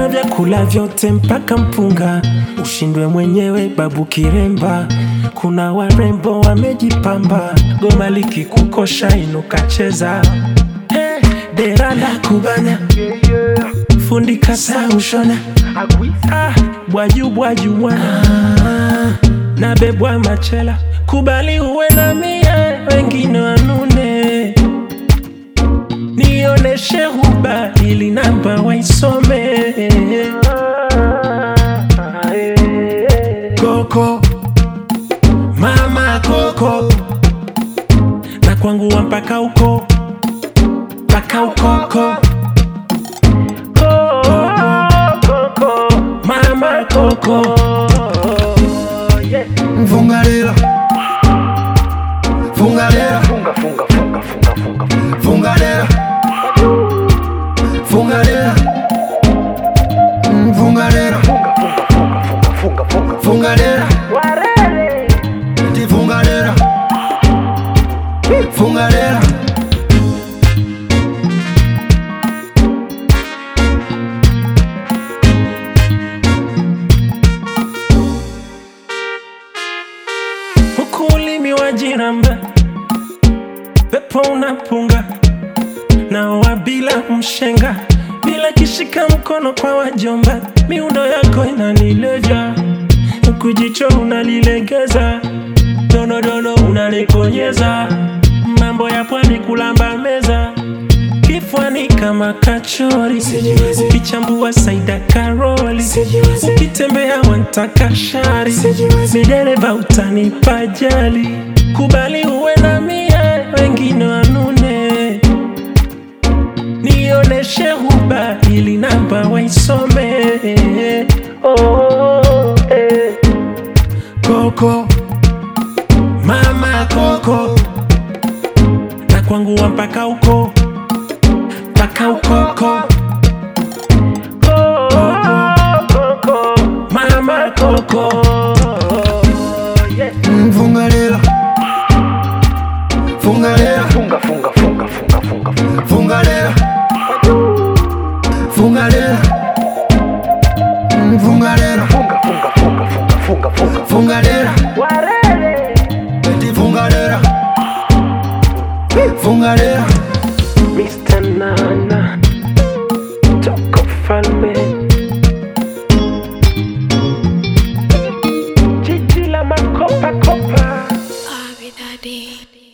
na vyakula vyote mpaka mpunga, ushindwe mwenyewe babu Kiremba. Kuna warembo wamejipamba, goma likikukosha inuka cheza. Hey, dera la kubana, fundi kasa ushona, ah, bwaju bwaju bwana na bebwa machela, kubali uwe na mie, wengine wanune nioneshe huba ili namba waisome koko mama koko na kwangu wa mpaka huko mpaka ukoko koko mama koko Fungalera Fungalera Funga, funga, funga, funga, funga, funga. Fungalera Fungalera Mm, Fungalera Funga, funga, funga, funga, funga, funga. Fungalera Ti fungalera Fungalera huku ulimi wa jiramba, pepo unapunga na wa bila mshenga, bila kishika mkono kwa wajomba, miundo yako inanilevya, huku jicho unalilegeza, donodono unanikonyeza, mambo ya pwani kulamba meza kifwani kama kachori, ukichambua Saida Karoli, ukitembea wantaka shari, midereva utanipa jali, kubali uwe na mie, wengine wanune, nioneshe huba ili namba waisome. Oh, eh. Koko mama koko na kwangu wa mpaka huko mpaka ukoko koko mama koko Mm, Fungalera Fungalera Funga, funga, funga, funga, funga, funga. Fungalera Fungalera Mm, Fungalera Funga, funga, funga, funga, funga, funga. Fungalera Ti fungalera Fungalera Mr. Nana Toko Falme Jiji la makopa kopa Abi Daddy.